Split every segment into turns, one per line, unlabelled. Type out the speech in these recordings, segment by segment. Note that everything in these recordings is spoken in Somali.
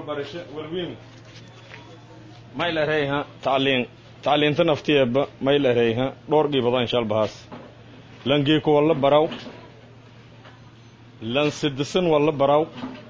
walbarasho walwiin maylareyha tacliin tacliinta naftiyeeba maylareyha dhowr dhiibadan shalbahaas langeeko walla baraw lan sidisan walla baraw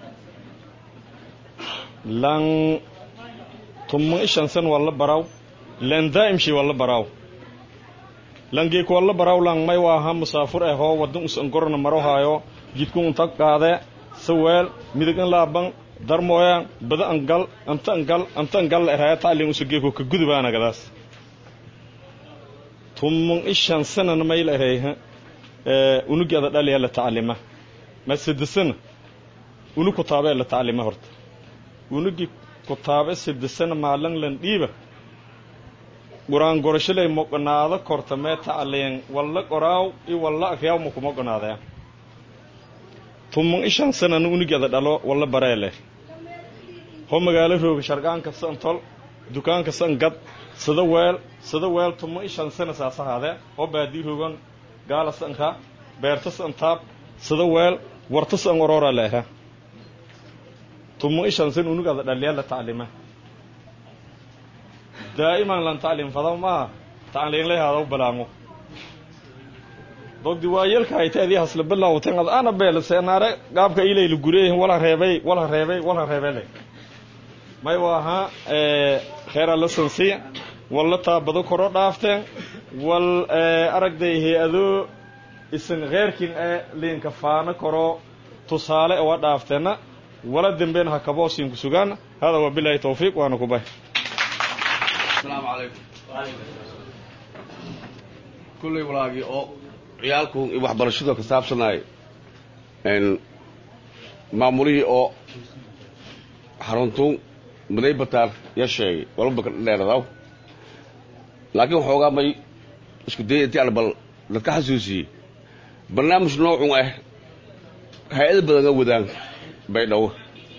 lan tumma ishansan walla baraw lan daa'imshi walla baraw langeeko walla baraw lan may waaha musaafur ahoo waddan usan gorna maro haayo jidku unta qaade saweel midigan laaban darmooyan bada angal anta angal anta angal eraya tacliin usageeko ka gudubaanagadaas tummun ishan sanana mayla ereyha unugeeda dhaliya la taclima ma sidisana unu kutaabe la taclima horta unugi kutaabe sidisana maalan lan dhiiba quraan gorashalay moqonaado korta mee tacliin walla qoraaw i walla akyaw ma kuma qonaadaya tummun ishan sanana unugeeda dhalo walla bareele ho magaalo rooga shargaanka san tol dukaanka san gad sida weel sida weel tummo ishan sana saasahaadee oo baadii roogan gaala sanka beerta san taab sida weel warta san oroora leeha tummo ishan san unugada dhaliya la taclima daa'iman lan tacliim fada maaha tacliin lehaada u balaamo dogdi waayelka hayteedii hasla bilawten ad ana beele seenaare gaabka ilayla gureehin wala reebay wala reebay wala reebele may waaha kheera la sansiya walla taabado koro dhaafteen wal aragday hay-adoo isan kheerkin ee liinka faano koro tusaale owa dhaafteenna wala dembeen ha kaboosiinku sugaan hada wabilaahi tawfiiq waana ku bay
asalaamu calaykum kullay walaagii oo ciyaalku waxbarashada ka saabsanay maamulihii oo xaruntuun maday bataar ya sheegay walba ka dheeradaw laakiin waxoogaa may isku dayay intii aan bal dadka xasuusiyey barnaamij noocun ah hay-ada badanga wadaan bay dhowo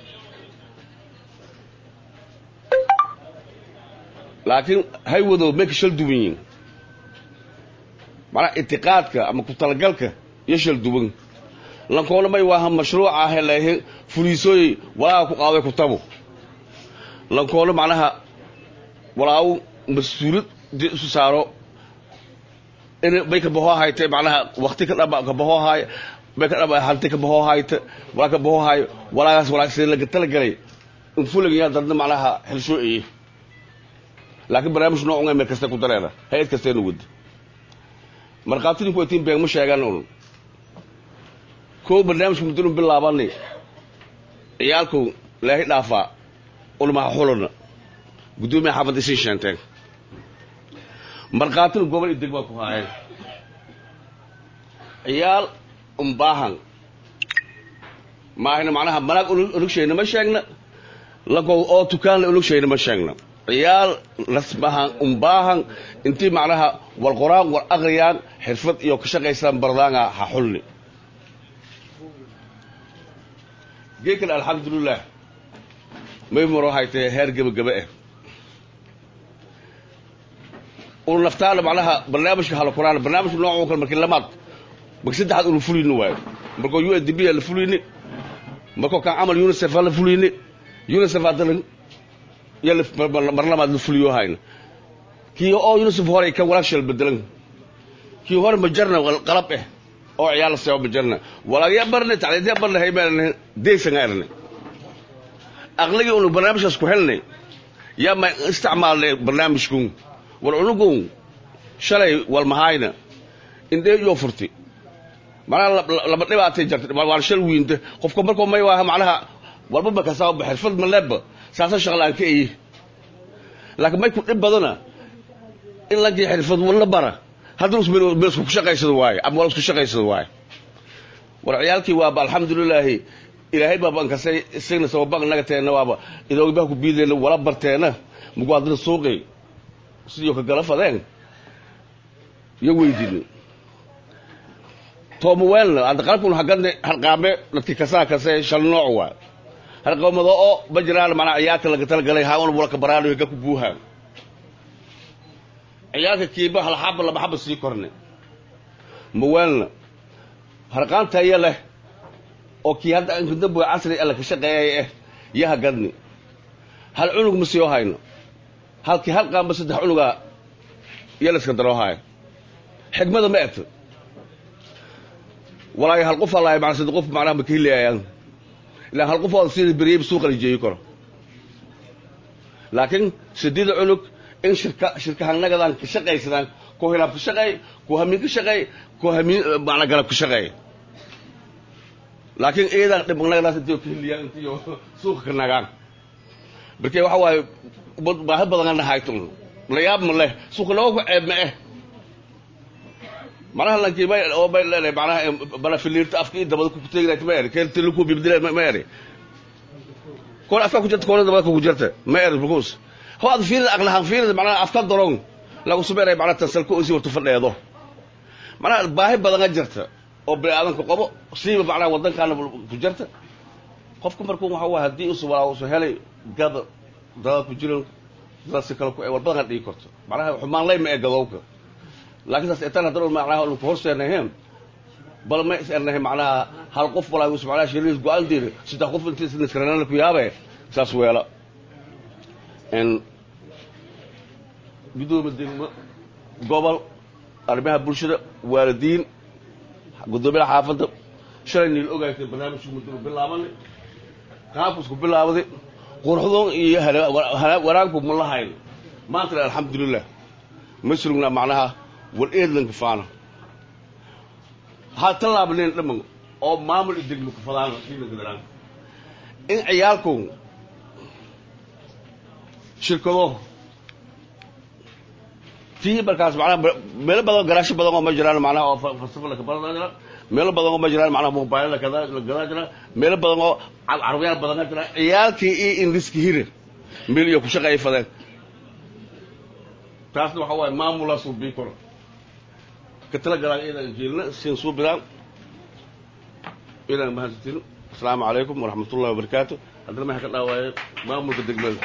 laakiin hay wadow may ka shal duwan yihin macnaa itiqaadka ama ku talagalka iyo shal duwan lankoona may waaha mashruuca heleehe fuliisooyey walaaga ku qaaday kutabo lankoona macnaha walaagu mas-uuliyad dee isu saaro in bay ka bahoo hayte macnaha wakti ka dhaba ka bahoo haay bay ka dhaba hanti ka bahoo hayte walaa ka bahoo haayo walaagaas walaagsi laga talagalay in fulagayaa dadna macnaha xilshoo eye laakiin barnaamij noocun meel kasta ku dareera hay-ad kasteena wada markhaatidinku waytiin beeg ma sheegaan un koo barnaamijka muddanu bilaabani ciyaalku leehi dhaafaa ulmaha xulana guddoomiya xaafadda isin sheenteen markhaatina gobol iyo deg baa ku haayeen ciyaal umbaahan maahina macnaha manaag olugshayna ma sheegna lagow oo tukaanla olugshayna ma sheegna ciyaal rasmahan umbaahan intii macnaha war qoraan war aqriyaan xirfad iyo ka shaqaysaan bardaanga ha xulni geekan alxamdulilah may maro haytee heer gebagaba ah unu naftaana macnaha barnaamijka hala qoraan barnaamijka noocoo kale markii lamaad marka saddexaad unu fuliyni waayo markoo u n d b la fuliyni markoo kan camal unicef la fuliyni unicef haddalan iyo mar labaad la fuliyo hayna kii oo unicef hore kan walaashal bedelan kii hore majarna qalab ah oo ciyaal seebo majarna walaagya barne tacliintiya barne haymaan deysanga erne aqligii unu barnaamijkaas ku helnay yaa ma isticmaalnay barnaamijkun war unugun shalay walmahayna indhee yoo furti macnaha laba dhibaatay jarta waan shal wiinta qofka markoo may waaha macnaha walba makasaaba xirfad maleeba saasa shaqlaan ka eye laakiin may ku dhib badana in lankii xirfad walla bara haddana meel isku shaqaysado waayo ama wal isku shaqaysado waayo war ciyaalkii waaba alxamdulilaahi ilaahay baaba ankasay isagna sababaan naga teena waaba idoogibaha ku biideyna wala barteena mugu haddana suuqi sidii ka gala fadeen iyo weydini toomaweelna hadda qalabkun haggana harqaame dadkii kasaa kase shal nooc waa harqaamado oo ma jiraan macnaa ciyaalka laga talagalay haawan wala ka baraanayo ga ku buuhaan ciyaalka kiiba hal xaba laba xaba sii korne maweelna harqaan tayo leh oo kii hadda inkadamboy casri alla ka shaqeeyay ah yaha gadni hal cunug ma sii hayno halkii hal qaamba saddex cunugaa iyo la iska daroo haayo xigmada ma egto walaayo hal qof allahay macna saddex qof macnaha ma ka helaayaan ilaa hal qof oo sida beriyay suuqa la jeeyi karo laakiin sideeda cunug in shirka shirkahanagadan ka shaqaysadaan ku hilaab ka shaqeey ku hamiin ka shaqeey ku hamiin macna galab ka shaqeey laakiin iyadan dhibnagadaas intii ka heliyaan intii suuqa ka nagaan markee waxa waaye baahi badan na hayto la yaab ma leh suuqa loo ku ceeb ma eh manaha lankii may oo may leedahay macnaha bala filiirta afkii dabada ku teegnayd ma eri keel tilu ku bibdile ma eri koon afka ku jirta koona dabada ku jirta ma eri bukus ho ad fiirida aqlahan fiirida macnaha afka daroon lagu sameeray macnaha tansalku oo si wartu fadheedo macnaha baahi badan jirta oo bini'aadanka qabo siiba macnaha waddankaana ku jirta qofku markuu waxa waa haddii usu walaa usu helay gada dada ku jiran dada si kale ku war badan dhigi karto macnaha xumaan lay ma ee gadowka laakiin taas etan haddana macnaha anu hoosteenahem bal ma is ernahay macnaha hal qof walaa us macnaha shiriis go-aan diiri saddex qof intii niskarana ku yaabe saas weela n gudoomiya degmo gobol arrimaha bulshada waalidiin guddoomiyaha xaafadda shalay niil ogaatay barnaamijku muddo bilaabanay qaabkusku bilaabday quruxdoon iyo wanaagku ma lahayn maantana alxamdulilah ma surugnaa macnaha war eedlanka faana ha tallaabneen dhaman oo maamul i degmo ka fadaana siinagadaan in ciyaalku shirkado tii markaas macnaha meelo badan garaasho badan oo ma jiraan macnaha oo falsafa laka badan jira meelo badan oo ma jiraan macnaha mobailo lakada lagadaa jira meelo badan oo carabyaal badan jira ciyaalkii iyo ingiriiska hire meel iyo ku shaqeey fadeen taasna waxa waaye maamulaa suubii karo ka tala galaan iyadan jeelna siin suubidaan iyadan mahadsantiin asalaamu calaykum waraxmatullahi wabarakaatu haddana maxaa ka dhaawaaye maamulka degmada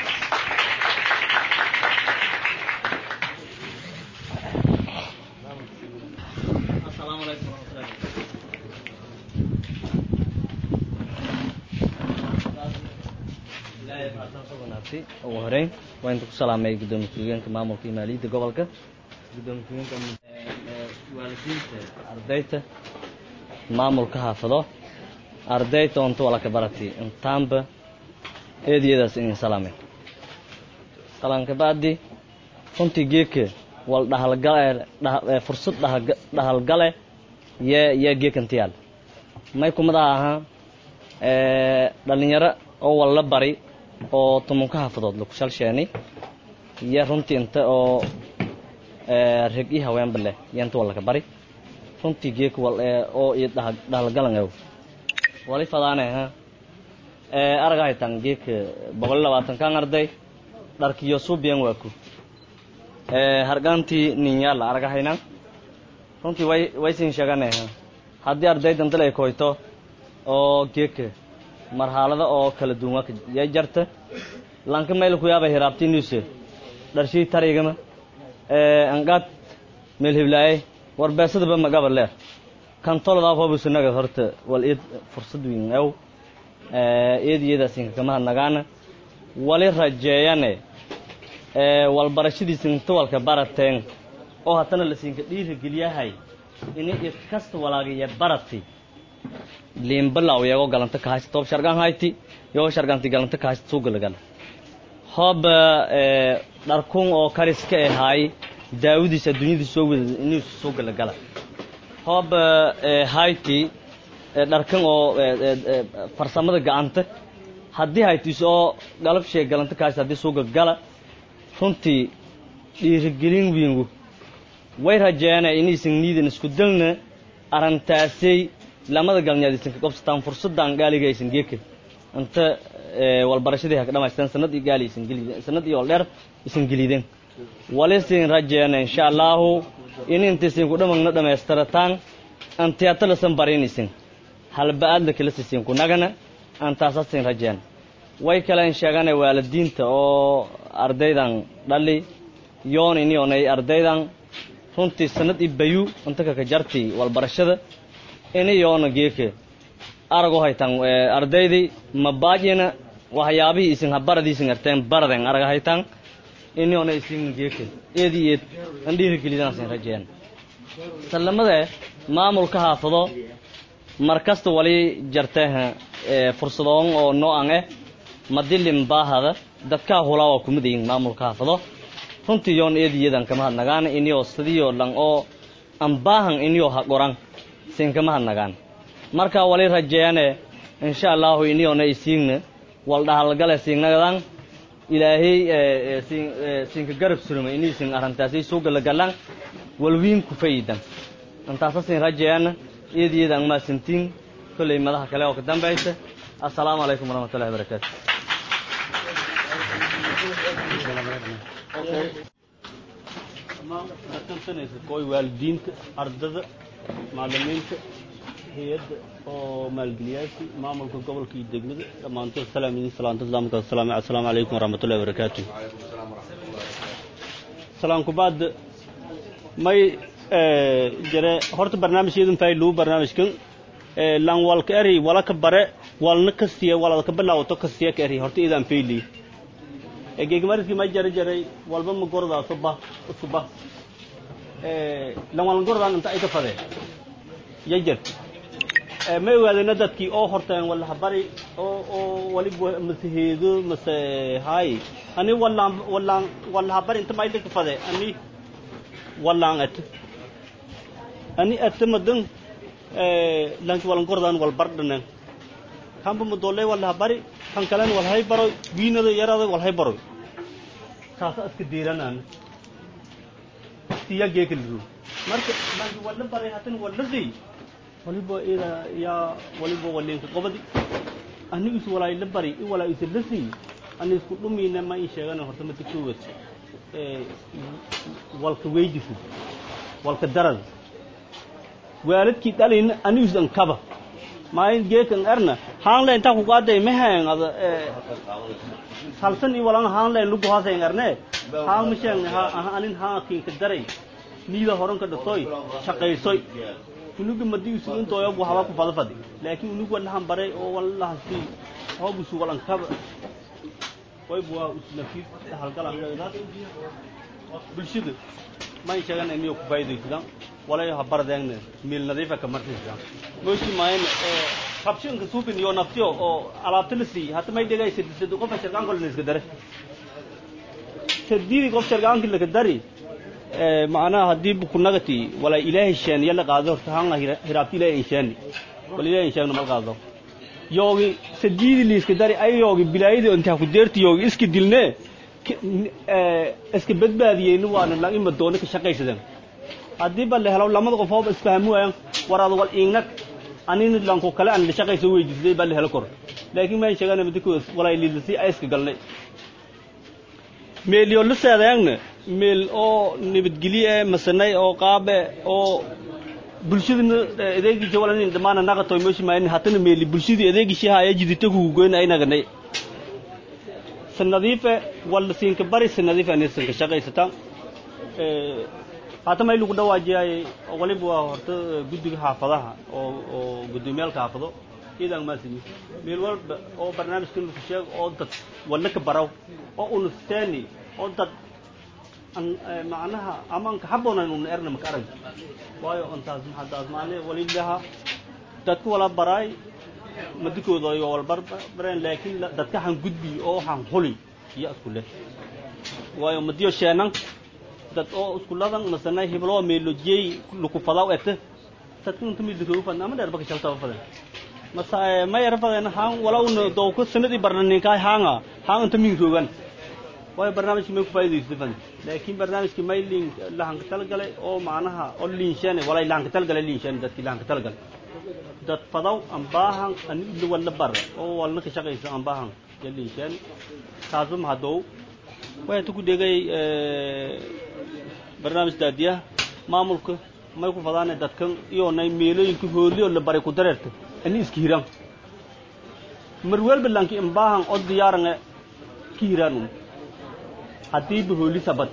ugu horeyn waa inta ku salaamay gudoomiye ku-xigeenka maamulka iyo maaliyadda gobolka gudoomiye ku-xigeenka waalidiinta ardayta maamulka haafado ardayta onta walaka barati intaanba eediyadaas inin salaamay salanka bacdi runtii geedka wal dhahalgale fursad dhahalgale yee yee geekantiyaal may kumadaha ahaa dhalinyaro oo walla bari oo tumunka haafadood laku shalsheenay iyo runtii inta oo reg i haweenba leh iyo inta wallaka bari runtii geek oo iyo dhahalgalangow wali fadaane ha aragahaytan geek boqol iyo labaatan kan arday dharkiyo suubiyan waaku hargaantii ninyaala aragahayna runtii way waysin sheegane ha haddii ardaydan dal ay koyto oo geeka marxalada oo kala duwan ya jarta lanka meel ku yaaba hiraabti nuse dharshii tarigama angaad meel hiblaaye war beesadaba magaba leer kan tolada hobusinaga horta wal id fursad weyn aw eed iyadaasinka kama hadnagaana wali rajeeyane wal barashadiisa inta walka barateen oo haddana lasinka dhiirigeliyahay ini id kasta walaagaya barati liimbalaw yagoo galanta kahaysta toob shargan hayti yagoo sharganti galanta kahaysta suugalagala hoob dharkun oo kariska ahaay daawadiisa adduunyadii soo wada inuu suugalagala hoob hayti dharkan oo farsamada gacanta haddii haytiis oo galab sheeg galanta kahaysta haddii suuga gala runtii dhiirigelin wiingu way rajeeyana inaysan niidan isku dalna arrintaasay lamada galnyaad isan ka qabsataan fursadaan gaaliga aysan geeka inta walbarashadii ha ka dhamaystaan sanad iyo gaali isan gelideen sanad iyo waldheer isan gelideen walisin rajeena insha allahu in intaysan ku dhamagna dhammaystirataan antiyaata lasan barinaysan halba-aad la kala sisin ku nagana antaasasin rajeen way kalen sheegane waalidiinta oo ardaydan dhali yoon inionay ardaydan runtii sanad i bayu inta kaka jarti walbarashada ini yoona geeke arago haytan ardaydii mabaajina waxyaabihii isin habaradiisin arteen baraden arag haytan iniona isin geeke eedi eed an dhiirigelidanaasin rajeen sallamade maamulka haafado mar kasta wali jarteh fursadoon oo noocan eh madilin baahada dadkaa hulaa waa kumadayin maamulka haafado runtii yoon eediyadan kama hadnagaan inio sidiyo dhan oo an baahan inio ha qoran sin kama hadnagaan marka wali rajeeyane insha allahu iniona isiigna wal dhahalgale siinagadan ilaahay siinka garab suruma iniisin arrintaasi suugala galan walwiin ku fayidan intaasa siin rajeeyana eediyadan maasantiin kolley madaha kale oo ka dambaysa assalaamu calaykum waraxmatullahi wabarakaatu
koy waalidiinta ardada macalimiinta hay-adda oo maalgeliyaasi maamulka gobolka iyo degmada dhammaantood salaam idin salaanta islaamka asalaam assalaamu calaykum waraxmatullahi wabarakaatu salaan kubaad may jare horta barnaamijkeedan faa'iiduu barnaamijkan lan walka eri walaka bare walna kastiya walada ka bilawto kastiya ka eri horta idan fayli geegmariski ma jare jaray walba ma gordaa suba suba lan walan gordaan inta ay ka fadeen yajar ma ogaadayna dadkii oo horteen wala habari oo oo waliba mase heedo mase hay ani walaan walaan wala habari inta ma ka fade ani walaan at ani at madan lanki walan gordaan wal bardhanen kamba madoole wala habari kan kalen wal hay baro wiinada yarada wal hay baro kaasa iska diiranaan tiya geekaliru marka lanki wala baray hatan wala day waliba ida yaa waliba walinka qobadi anigu is walaa la bari i walaa isa lasi ani isku dhumiina ma in sheegana horta mata koowaad walka weydifu walka darad waalidkii dhalin anigu isan kaba maayin geekan erna haanle intaa ku qaaday mahang ada salsan i walan haanle lugu haasayn erne haan masheen anin haakinka daray niida horanka dhatoy shaqaysoy unuga madiisu intooyo bu haba ku fada fadi laakiin unugu walahan baray oo walahasi hoobusu walan kaba way buwa usnafiid halgalan bulshada ma sheegan inay ku faa'iideysadaan walay ha bardeegna meel nadiifa ka martisan mooshi maayn ee qabshinka suufin iyo naftiyo oo alaabta la sii hata may dhigay sidid qof sharqaan kale iska dare sidii qof sharqaan kale dari macnaha haddii ku nagati wala ilaahay shaan yalla qaado horta hanga hiraabti ilaahay shaan wala ilaahay shaan mal qaado yoogi sadiidi liiska dari ay yoogi bilaayada inta ku deerti yoogi iska dilne iska badbaadiyeen waana la ima doona ka shaqaysadan haddii bal helo lamada qof oo isfahmu waayaan waraad wal iignag anina lanko kale aan la shaqayso weydiisay bal helo kor laakiin ma sheegana midku wala liidasi ay iska galnay meel yo la saadaagna meel oo nabadgelye masanay oo qaabe oo bulshadana adeegii jawalan dhammaan naqatoy meesha maayn hatana meeli bulshadii adeegii haya jidita ku goyn ay naganay sanadiife wala siinka bari sanadiife anisan ka shaqaysata ee hata may lagu dhawaajiyay waliba waa horta guddiga xaafadaha oo oo guddoomiyaal xaafado idan ma sini meel walba oo barnaamijkan ku sheeg oo dad wala ka baraw oo unu steeni oo dad an macnaha amaan ka haboonan unu erna maka arag waayo intaas maxadaas maale walilaha dadku wala baraay madikooda iyo wal barbareen laakiin dadka han gudbi oo han huli iyo isku leh waayo madiyo sheenan dad oo isku ladan masana hiblo meelojey luku fadaw ete dadku inta mid lagu fadna ama dheer baka shalta fadan masa ma yar fadan han walawna dowka sanadii barnanin ka hanga han inta min rogan waayo barnaamijki may ku faa'iidaysto fan laakiin barnaamijki may lin lahan ka talgalay oo macnaha oo liinshan walay lahan ka talgalay liinshan dadki lahan ka talgalay dad fadaw aan baahan ani ila wala bar oo walna ka shaqaysa aan baahan ya liinshan taasba ma hadow way tu ku dhegay barnaamij daadiya maamulka may ku fadaanay dadkan iyo nay meelooyinka hooliyo la baray ku dareerta ani iska hiran mar walba lanki in baahan oo diyaaran ki hiran haddii bahooli sabad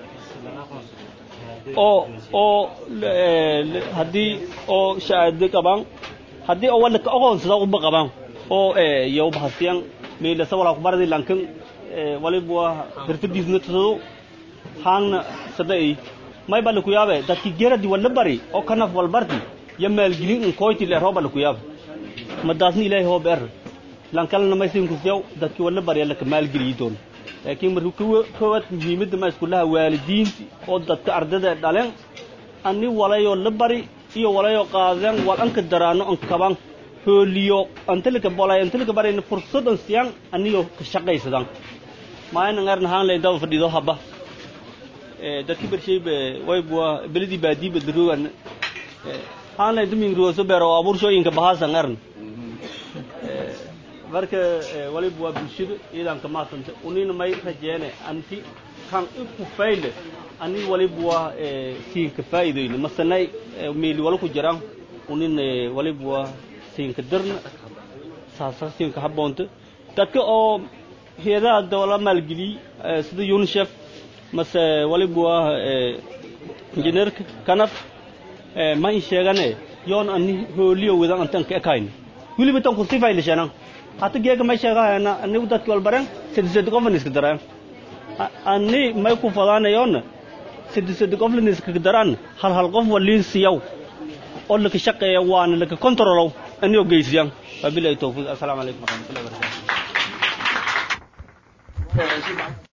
oo oo haddii oo shahaado qabaan haddii oo wala ka aqoonsada uba qabaan oo yow bahasiyan meelasa walaa ku baradi lankan waliba waa xirfadiisna tusado haangna sada ay may baa laku yaabe dadki geradi wala bari oo kanaf wal bardi ya maalgelin in koyti le rooba laku yaabe madaasna ilaahay hoob er lankalna maysin kusiyaw dadki wala bari laka maalgeliyi doon laakiin marka kuwa koowaad muhiimadda ma iskulaha waalidiinti oo dadka ardada dhaleen ani walayoo la bari iyo walayoo qaadeen wal anka daraano an kaban hooliyo antalika bolay antalika barayna fursadan siyan aniyoo ka shaqaysadan maayna ngarna haan lay daba fadhido haba dadki barshayba waybuwa belidi baadiiba darogan haan lay dumin ruwaso beero abuurshooyinka bahasa ngarna marka waliba waa bulshada ciidanka maasanta unina may rajeene anti kan iku fayle ani waliba waa siinka faa'iidoyna masanay meeli wala ku jiraan unin waliba waa siinka dirna saasa siinka habboonta dadka oo heedaha dawla maalgeliyey sida unicef mase waliba waa injineerka kanaf ma in sheegane yoon ani hooliyo wadan antan ka ekayna weliba tan kursi faylashana hata geega may sheegahayna anigu dadki walbaren sadisadi qoflaniska daraan ani may ku fadaanayoona sadisadi qoflaniska daraan hal hal qof waliin siyaw oo laka shaqeeya waana laka kontrolow aniyoo geysiyaan wabilahi tawfiiq assalaamu calaykum waraxmatullahi wabarakatu